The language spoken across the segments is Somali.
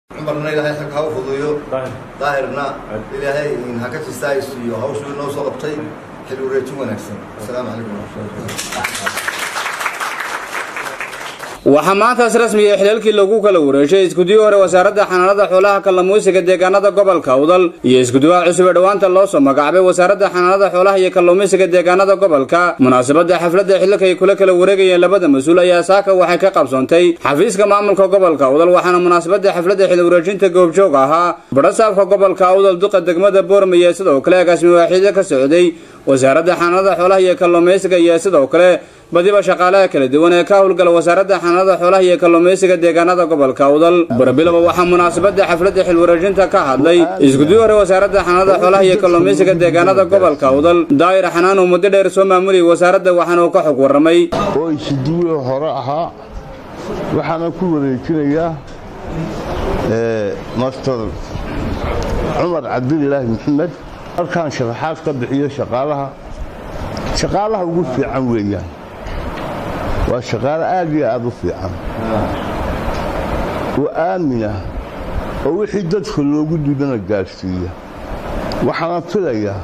cumarna ilaahay xag ha u fuduyo daahirna ilaahay ha ka jistaaisiiyo hawshuu inoo soo qabtay xil wareejin wanaagsan asalaamu calaykum waraxmatullahi waxaa maantaas rasmiga xilaalkii lagu kala wareeshay iskudiyo hore wasaaradda xanaanada xoolaha kalluumaysiga deegaanada gobolka udal iyo iskuduwaha cusub ee dhowaanta loo soo magacaabay wasaaradda xanaanada xoolaha iyo kalluumaysiga deegaanada gobolka munaasabadda xafladda xililka ay kula kala wareegayeen labada mas-uul ayaa saaka waxay ka qabsoontay xafiiska maamulka gobolka udal waxaana munaasabadda xafladda xil wareejinta goobjoog ahaa badhasaabka gobolka udal duqa degmada boormaya sidoo kale agaasimi waaxiida ka socday wasaaradda xanaanada xoolaha iyo kalluumaysiga iyo sidoo kale badiba shaqaalaha kala duwan ee ka howlgala wasaaradda xanaanada xoolaha iyo kalluumaysiga deegaanada gobolka udal barbilaba waxaa munaasabadda xafladda xilwareejinta ka hadlay iskudiyo hore wasaaradda xanaanada xoolaha iyo kalluumaysiga deegaanada gobolka udal daa'ir xanaan uu muddo dheer soo maamuliyay wasaaradda waxaana uu ka xog warramay oo isduwe hore ahaa waxaana ku wareejinayaa master cumar cabdilaahi maxamed halkaan sharaxaad ka bixiyo shaqaalaha shaqaalaha ugu fiican weeyaan waa shaqaalo aad iyo aad u fiican oo aaminah oo wixii dadka loogu dibana gaadhsiiya waxaana filayaa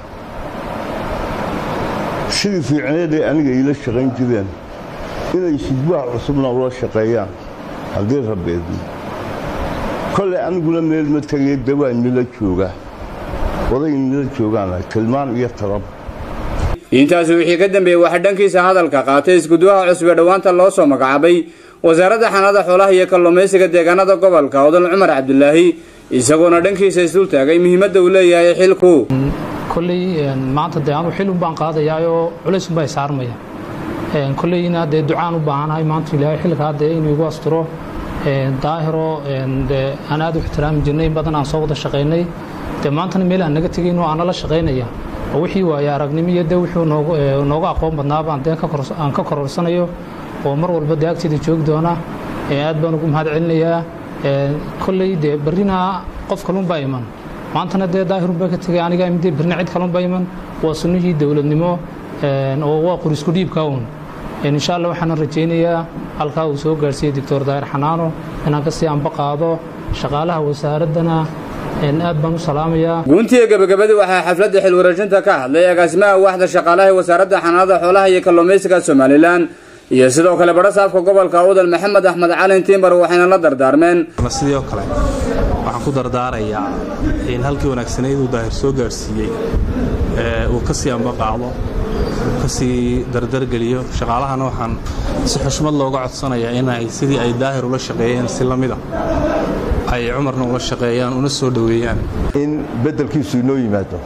sidii fiicneeday aniga iila shaqayn jireen inay sidbaha cusubna ula shaqeeyaan haddii rabbeedna kolley aniguna meel ma tegay dawaa nila jooga oday nila joogaana tilmaan iyo talab intaasi wixii ka dambeeyey waxaa dhankiisa hadalka qaatay iskuduwaha cusub ee dhowaanta loo soo magacaabay wasaaradda xanaanada xoolaha iyo kalluumaysiga deegaanada gobolka odal cumar cabdulaahi isagoona dhankiisa isdul taagay muhiimadda uu leeyahay xilku kolley maanta dee anu xil un baan qaadayaayoo culays unbaa saarmaya kolleyna dee ducaan u baahanahay maanta ilaahay xilkaa dee inuu igu asturo daahiro dee aan aad u ixtiraami jirnay in badan aan soo wada shaqaynay dee maantana meel aan naga tegayn oo aan nala shaqaynaya oo wixii waaye aragnimo iyo dee wuxuu nooga aqoon badnaabaan dee aan ka kororsanayo oo mar walba dee agteeda joogi doona aad baan ugu mahad celinayaa kolley dee barrina qof kalunbaa iman maantana dee daahirunbaa ka tegay aniga imidee barrina cid kalunbaa iman waa sunnihii dowladnimo oo waa qurisku dhiibka uun insha allah waxaana rajaynayaa halkaa uu soo gaarsiiyey doctor daahir xanaano inaan kasii anba qaado shaqaalaha wasaaraddana aad baan u salaamayaa guuntiga gebagabadii waxaa xafladda xilwareejinta ka hadlay agaasimaha waaxda shaqaalaha ee wasaaradda xanaanada xoolaha iyo kalluumaysiga somalilan iyo sidoo kale badhasaafka gobolka udal maxamed axmed calin tiimbar waxayna la dardaarmeen sidii oo kale waxaan ku dardaarayaa in halkii wanaagsanayd uu daahir soo gaarsiiyey uu ka sii amba qaado uu ka sii dardargeliyo shaqaalahana waxaan si xushmad looga codsanayaa inay sidii ay daahir ula shaqeeyeen si la mida ay cumarna ula shaqeeyaan una soo dhoweeyaan in beddelkiisu inoo yimaado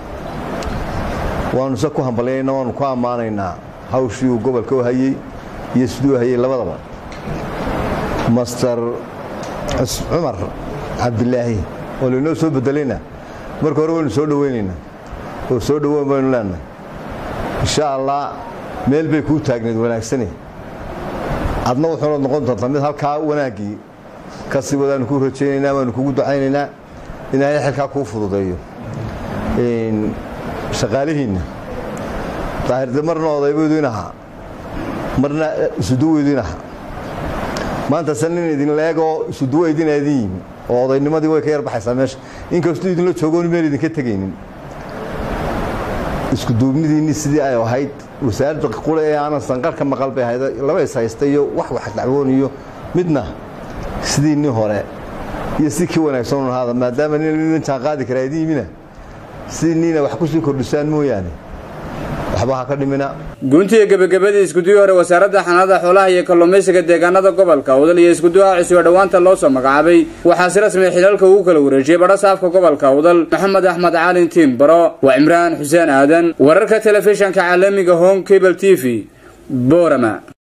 waanu se ku hambalyaynaa waanu ku ammaanaynaa hawshii uu gobolka u hayey iyo siduu hayey labadaba master cumar cabdilaahi oo laynoo soo beddelayna marka hore waynu soo dhowaynaynaa oo soo dhowoon baynu leenahay insha allah meel bay kuu taagnayd wanaagsane adna wuxuuna noqon doontaa mid halkaa wanaaggii kasi wadaanu kuu rajaynaynaa waanu kugu ducaynaynaa ilaahay xilkaa kuu fududeeyo shaqaalihiinna daahirde marna odaybayduin ahaa marna isuduweyduin ahaa maanta se nin idin leegoo isuduwaydina idin yimi oo odaynimadii way ka yar baxaysaa meesha inkastuu idinla joogoon meel idinka tegaynin iskuduubnidiinni sidii ay ahayd wasaaradda qule ee aanan sanqarhka maqal bay ahayd laba is haysta iyo wax wax dacwoon iyo midna sidii nin hore iyo si kii wanaagsan un ahaada maadaama nin jaan qaadi karaa idin yimina sidii nina wax kusii kordhisaan mooyaane waxba ha ka dhimina guuntiga gebagabadii iskuduyo hore wasaaradda xanaanada xoolaha iyo kalluumaysiga deegaanada gobolka udal iyo iskuduwaha cusub ee dhowaanta loo soo magacaabay waxaa si rasmiya xilaalka ugu kala wareejiyey badhasaafka gobolka udal maxamed axmed caalin tiim baro waa cimraan xuseen aadan wararka telefishanka caalamiga home cable t v boorama